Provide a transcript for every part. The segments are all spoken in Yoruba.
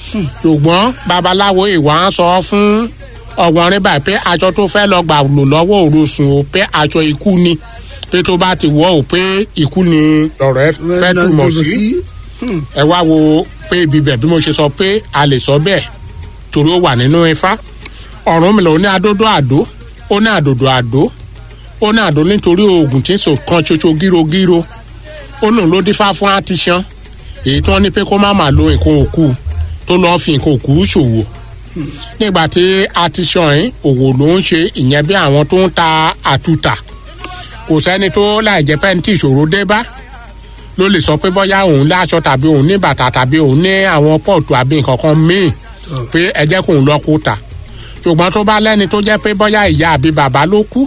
ṣùgbọ́n babaláwo ìwà ń sọ fún ọ̀gbọ́nrín báyìí pé aṣọ tó fẹ́ lọ gbà lò lọ́wọ́ òrosùn o pé aṣọ ikú ni pé tó bá ti wọ̀ ọ́ pé ikú ni ọ̀rọ̀ ẹ fẹ́ túmọ̀ sí ẹ wá wo pé ibi bẹ̀ bí mo ṣe sọ pé a lè sọ bẹ́ẹ̀ torí ó wà nínú ifá ọ̀run mi lò ní adódó àdó ó ní àdòdò àdó ó ní àdó nítorí oògùn tí ń sọ kan ṣoṣo gírogíro ó lòun ló dífá fún àtìṣán èyí tí wọ́n ní pé kó má máa lo nǹkan òkú tó lọ́ọ́ fi nǹkan òkú ṣòwò nígbà tí àtìṣán yìí òwò ló ń ṣe ìyẹn bí àwọn tó ń ta àtúntà kò sẹ́ni tó láì jẹ́ pẹ́ntì ìṣòro dé bá ló lè sọ pé bóyá òun láṣọ tàbí òun ní bàtà tàbí òun ní àwọn pọ́ọ̀tù àbí nǹkan kan míì pé ẹ jẹ́ kóun lọ kó ta ṣùgbọ́n tó bá lẹ́ni tó jẹ́ pé bóyá ìyá àbí bàbá ló kú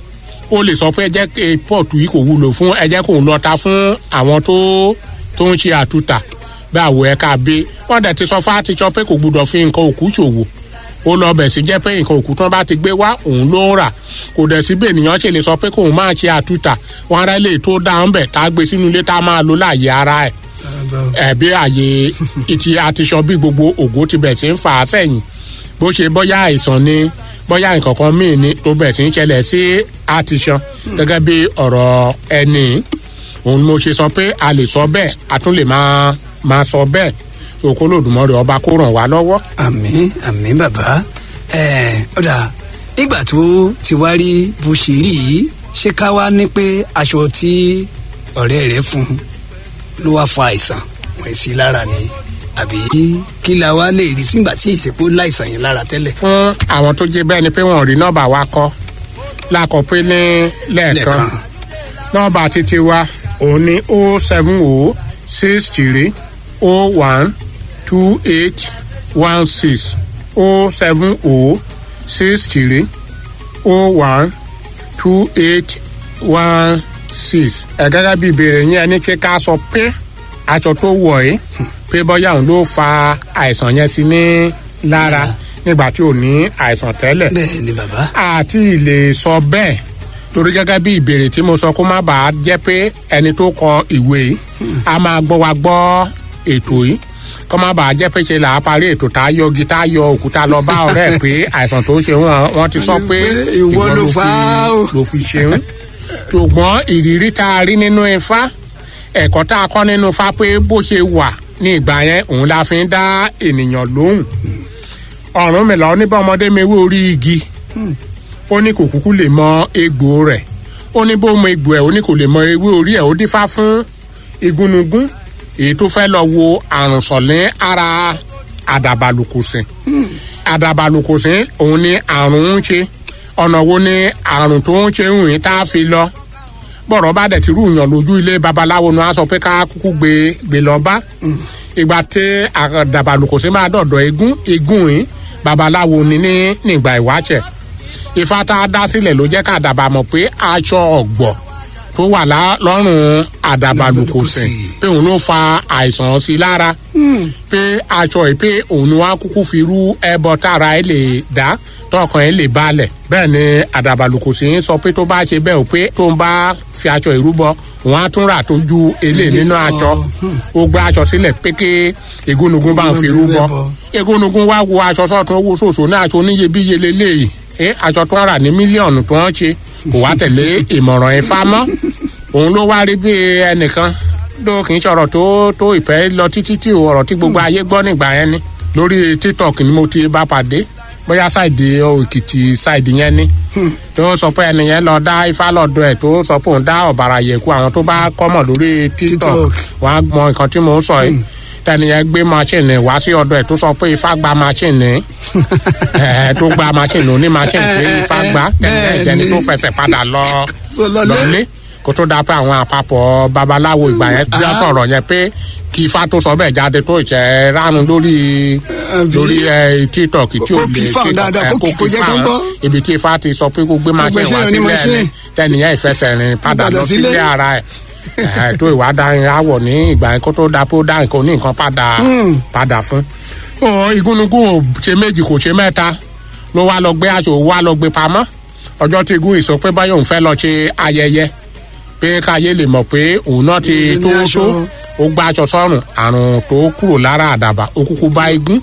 ó lè sọ pé ẹ jẹ́ kí pọ́ọ̀tù yìí kò wúlò fún ẹ jẹ́ kóun lọ ta fún àwọn tó tó ń ṣe àtúntà bí àwọ̀ ẹ̀ka bí wọ́n dẹ̀ ti sọ fún àtijọ́ pé kò gbúdọ̀ fi nǹkan òkú ṣòwò ó lọ bẹ̀ sí jẹ́ pé nǹkan òkú tán bá ti gbé wá òun ló ń rà kò dẹ̀ sí bí ènìyàn ṣe lè sọ pé kóun máa ṣe àtúntà wọn ará lè tó dáhùn bẹ̀ tá a gbé sínú ilé tá a máa lo láàyè ara ẹ̀ ẹ̀bí àyè ìtì àtiṣọ bí gbogbo ògo ti bẹ̀ sí ń fà á sẹ́yìn bó ṣe bóyá àìsàn ni bóyá nǹkan kan míì ni tó bẹ̀ sí ń ṣẹlẹ̀ sí àtiṣọ gẹ́gẹ́ bí ọ̀rọ̀ ẹni òun ni mo ṣe sọ pé a lè sọ bẹ́ẹ̀ a tún lè máa máa sọ bẹ́ẹ̀ tó kó lòdùmọ̀rẹ́ ọba kó ràn wá lọ́wọ́. àmín àmín bàbá ẹ ọ̀dà nígbà tó ti wá rí bó ṣe rí yìí ṣé ká wá ní pé aṣọ tí ọ̀rẹ́ rẹ̀ fún un ló wá fa àìsàn wọ́n sí lára ni àbí kí la wá lè rí sígbà tí ìsìnkú láìsàn yẹn lára tẹ́lẹ̀. fún àwọn tó jẹ bẹ́ẹ̀ ni pé wọ́n rí nọ́ọ̀bà wa kọ́ lákọ̀ pé ní lẹ́ẹ̀kan nọ́ọ̀bà títí wa òun ní o seven o six three o one two eight one six o seven o six three o one two eight one six ẹ̀ gẹ́gẹ́ bí ìbéèrè yín ẹni tí ká sọ pé aṣọ tó wọ̀ ẹ́ pé bọ́yá òun ló fa àìsàn yẹn sí ní lára nígbà tí ò ní àìsàn tẹ́lẹ̀ bẹ́ẹ̀ ni bàbá. àti lè sọ bẹ́ẹ̀ torí gẹ́gẹ́ bí ìbéèrè tí mo sọ kó má bàa jẹ́ pé ẹni tó kọ ìwé yìí a máa gbọ́ wa gbọ́ ètò yìí kó má bàa jẹ́ pé ṣe là á parí ètò tá a yọ igi tá a yọ òkúta lọ bá ọ̀rẹ́ ẹ̀ pé àìsàn tó ṣe wọn wọ́n ti sọ pé ìwọ ló fà á o. ló fi ṣeun ṣùgbọ́n ìrírí tá a rí nínú ifá ẹ̀kọ́ tá a kọ́ nínú ifá pé bó ṣe wà ní ìgbà yẹn òun la fi ń dá ènìyàn lóhùn ọ̀run mi lọ ní bá ọmọdé mi wé orí igi ó ní kò kúkú lè mọ egbò rẹ̀ ó ní bó mọ egbò ẹ̀ ó ní kò lè mọ ewé orí ẹ̀ ó dífá fún igúnnugún èyí tó fẹ́ lọ wo àrùn sọ̀lẹ́ ara àdàbàlùkùsìn àdàbàlùkùsìn òun ni àrùn ń ṣe ọ̀nà wo ni àrùn tó ń ṣe ń rìn tá a fi lọ bọ̀rọ̀ bá dẹ̀ ti rú yàn lójú ilé babaláwo ni wọ́n á sọ pé ká kúkú gbé gbé lọ bá ìgbà tí àdàbàlùkùsìn máa dọ̀dọ̀ egún egún yìí babaláwo ni ní nígbà ìwáṣẹ̀ ifá tá a dá sílẹ̀ ló jẹ́ ká àdàbà mọ̀ pé aṣọ ọ̀gbọ̀ tó wà lọ́rùn àdàbàlùkùsìn pé òun ló fa àìsàn sí lára pé aṣọ yìí pé òun ni wọ́n á kúkú fi rú ẹbọ tára ẹ lè dá tọkàn ẹ lè balẹ̀ bẹ́ẹ̀ ni àdàbàlùkùsìn sọ pé tó bá ṣe bẹ́ẹ̀ o pé tó ń bá fi aṣọ ìrúbọ wọn á tún rà tó ju elé nínú aṣọ ó gbé aṣọ sílẹ̀ pé kí egúnnugún bá ń fi rúbọ egúnnugún wá wo aṣọ sọ́tún owó ṣòṣò ní aṣọ oníyebíye lélẹ́yìí ẹ aṣọ tó ń rà ní mílíọ̀nù tó ń ṣe kò wá tẹ̀lé ìmọ̀ràn ifá mọ́ òun ló wá rí bí ẹnìkan ló kì í ṣọ̀rọ̀ tó tó ìfẹ́ lọ títí tí ọ̀rọ̀ tí gbogbo ayé gbọ́ nígbà yẹn ni lórí tiktok ni mo ti bá pàdé bóyá ṣáìdì òkìtì ṣáìdì yẹn ni tó sọ pé ẹnìyẹn lọ dá ifá lọ́dọ̀ ẹ̀ tó sọ pé òun dá ọ̀bàrà yẹ̀kú àwọn tó bá kọ́mọ̀ lórí tiktok wọn á mọ nǹkan tí mò ń sọ yìí tẹniyẹn gbé machine wá sí ọ̀dọ̀ ẹ̀ tó sọ pé ifá gba machine ẹ tó gba machine òní machine pé ifá gba tẹniyẹn ìjẹni tó fẹsẹ̀ padà lọ lọlé kó tó dáa pé àwọn àpapọ̀ babaláwo ìgbà yẹn bí wọ́n sọ̀rọ̀ yẹn pé kí ifá tó sọ bẹ́ẹ̀ jáde tó ìṣẹ́ ránu lórí lórí tiktok tí ò lè tiktok ẹ kó kí ifá ibi tí ifá ti sọ pé kó gbé machine wá sílẹ̀ ẹni tẹniyẹn ìfẹsẹ̀rìn padà lọ sílé ara ẹ̀ tó ìwádàáyìn àwọ̀ ní ìgbà yẹn kó tó dáa pé ó dá nǹkan ní nǹkan padà padà fún. igúnnugún ò ṣe méjì kò ṣe mẹ́ta ló wá lọ gbé aṣọ wá lọ gbé pamọ́ ọjọ́ tí igun ìsọ pé báyọ̀ òun fẹ́ lọ ṣe ayẹyẹ pé káyé lè mọ̀ pé òun náà ti tó tó ó gbá aṣọ sọ́rùn àrùn tó kúrò lára àdàbà ó kúkú bá igun